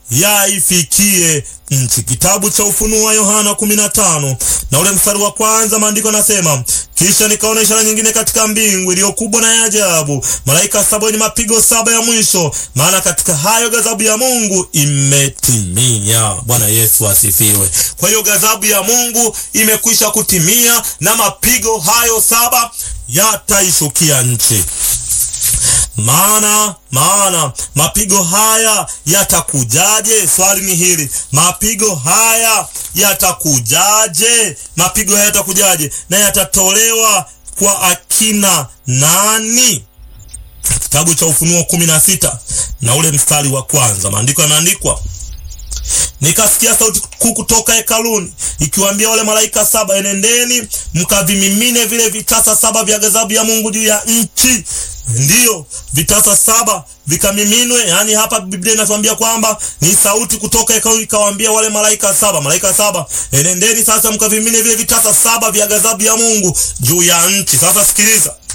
yaifikie nchi. Kitabu cha Ufunuo wa Yohana 15 na ule mstari wa kwanza, maandiko nasema, kisha nikaona ishara nyingine katika mbingu iliyo kubwa na ya ajabu, malaika saba wenye mapigo saba ya mwisho, maana katika hayo ghadhabu ya Mungu imetimia. Bwana Yesu asifiwe. Kwa hiyo ghadhabu ya Mungu imekwisha kutimia na mapigo hayo saba yataishukia nchi. Maana maana mapigo haya yatakujaje? Swali ni hili, mapigo haya yatakujaje? Mapigo haya yatakujaje na yatatolewa kwa akina nani? Kitabu cha Ufunuo kumi na sita na ule mstari wa kwanza, maandiko yameandikwa Nikasikia sauti kuu kutoka hekaluni ikiwaambia wale malaika saba, enendeni mkavimimine vile vitasa saba vya ghadhabu ya Mungu juu ya nchi. Ndiyo, vitasa saba vikamiminwe. Yani hapa Biblia inatuambia kwamba ni sauti kutoka hekaluni ikawaambia wale malaika saba, malaika saba, enendeni sasa mkavimine vile vitasa saba vya ghadhabu ya Mungu juu ya nchi. Sasa sikiliza